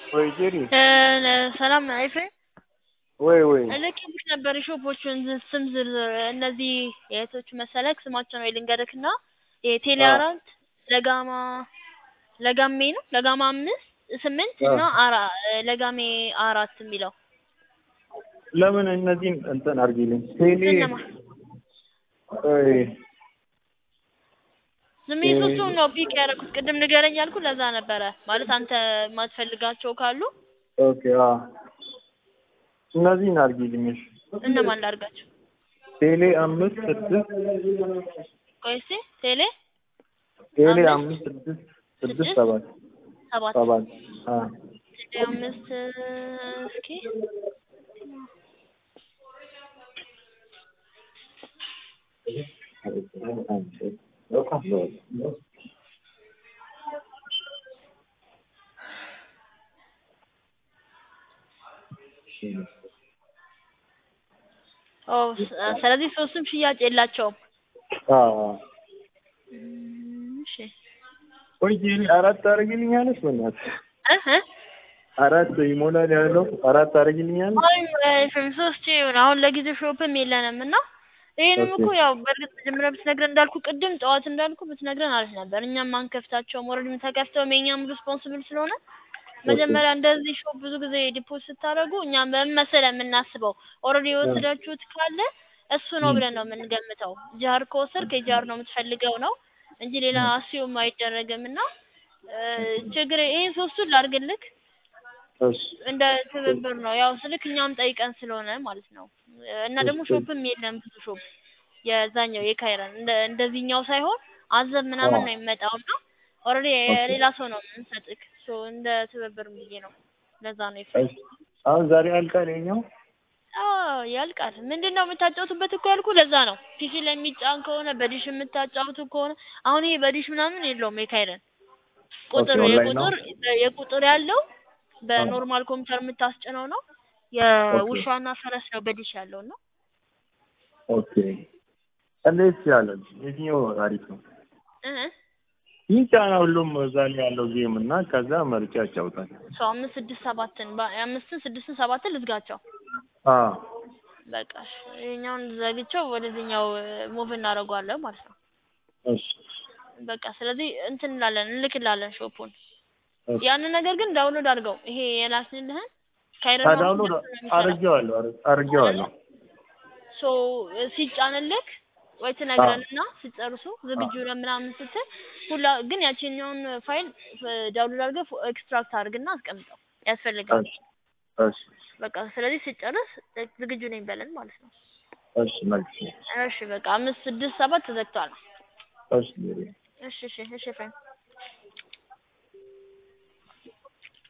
ወይ ጄሪ ሰላም ኤፍሬም ወይ ወይ ልኬልሽ ነበር የሾፖቹን ስም ዝርዝር እነዚህ የእህቶቹ መሰለክ ስማቸው ነው ልንገርክ እና የቴሌ አዎ። አራት ለጋማ ለጋሜ ነው ለጋማ አምስት ስምንት አዎ። እና አራ ለጋሜ አራት የሚለው ለምን እነዚህን እንትን አድርጊልኝ ቴሌ እነማ ወይ ዝም ብዬ ሶስቱን ነው ፒክ ያደረኩት ቅድም ንገረኝ ያልኩ ለዛ ነበረ ማለት አንተ የማትፈልጋቸው ካሉ ኦኬ አዎ እነዚህን አድርጊልኝ እሺ እነማን ላድርጋቸው ቴሌ አምስት ስድስት ቆይ እስኪ ቴሌ ቴሌ አምስት አምስት ስድስት ስድስት ስድስት ሰባት ሰባት ሰባት አዎ ቴሌ አምስት እስኪ ኦ ስ- ስለዚህ ሶስቱም ሽያጭ የላቸውም አዎ እም፣ እሺ ወይ ጄሪ አራት ታደርጊልኛለሽ በእናትሽ እ እ አራት ይሞላል ያለው አራት ታደርጊልኛለሽ አይ ኤፍሬም ሶስት ይሁን አሁን ለጊዜው ሾፕም የለንም እና ይሄንም ኦኬ እኮ ያው በእርግጥ መጀመሪያ ብትነግረን እንዳልኩ ቅድም ጠዋት እንዳልኩ ብትነግረን አሪፍ ነበር እኛም አንከፍታቸውም ኦልሬዲ ተከፍተውም የኛም ሪስፖንስብል ስለሆነ መጀመሪያ እንደዚህ ሾፕ ብዙ ጊዜ ዲፖዚት ስታደርጉ እኛም በምን መሰለህ የምናስበው ኦልሬዲ የወሰዳችሁት ካለ እሱ ነው ብለን ነው የምንገምተው ጃር ከወሰድክ የጃር ነው የምትፈልገው ነው እንጂ ሌላ አስዩም አይደረግም እና እ፣ ችግር ይሄን ሶስቱን ላድርግልክ እሺ እንደ ትብብር ነው ያው ስልክ እኛም ጠይቀን ስለሆነ ማለት ነው እና ደግሞ እሺ። ሾፕም የለም ብዙ ሾፕ የዛኛው የካይረን እንደ እንደዚህኛው ሳይሆን አዘብ ምናምን አዎ። ነው የሚመጣው እና ኦልሬዲ የሌላ ሰው ነው የምንሰጥክ ሶ እንደ ትብብር ብዬ ነው ለዛ ነው ይፈ እሺ አሁን ዛሬ አልቃል የኛው አዎ ያልቃል ምንድን ነው የምታጫውቱበት እኮ ያልኩ ለዛ ነው ፒሲ ላይ የሚጫን ከሆነ በዲሽ የምታጫውቱ ከሆነ አሁን ይሄ በዲሽ ምናምን የለውም የካይረን ቁጥር ኦኬ፣ ኦንላይን ነው? የቁጥር የቁጥር ያለው በኖርማል ኮምፒውተር የምታስጭነው ነው የውሻና ፈረስ ነው በዲሽ ያለው ነው ኦኬ እንዴት ያለን የትኛው አሪፍ ነው? እ ይህ ጫና ሁሉም እዛ ላይ ያለው ጌም እና ከዛ መርጫ ያጫውታል። ሰው አምስት ስድስት ሰባትን በ- አምስትን ስድስትን ሰባትን ልዝጋቸው አዎ በቃ እሺ። ይሄኛውን ዘግቼው ወደዚህኛው ሙቭ እናደርገዋለን ማለት ነው እሺ በቃ ስለዚህ እንትን እንላለን እንልክላለን ሾፑን እሺ። ያንን ነገር ግን ዳውንሎድ አድርገው ይሄ የላክንልህን ካይረን አ ማውስ ዳውንሎድ ነው የሚሰራው አድርጌዋለሁ አድር- አድርጌዋለሁ። ሶ ሲጫንልክ ወይ ትነግረንና ሲጨርሱ ዝግጁ ነን ምናምን ስትል ሁላ ግን ያቺኛውን ፋይል ዳውንሎድ አድርገህ ኤክስትራክት አድርግና አስቀምጠው ያስፈልጋል እሺ እሺ በቃ ስለዚህ ሲጨርስ ዝግጁ ነኝ በለን ማለት ነው እሺ መልስ እሺ በቃ አምስት ስድስት ሰባት ተዘግቷል እሺ ጄሪ። እሺ እሺ እሺ ፍሬንድ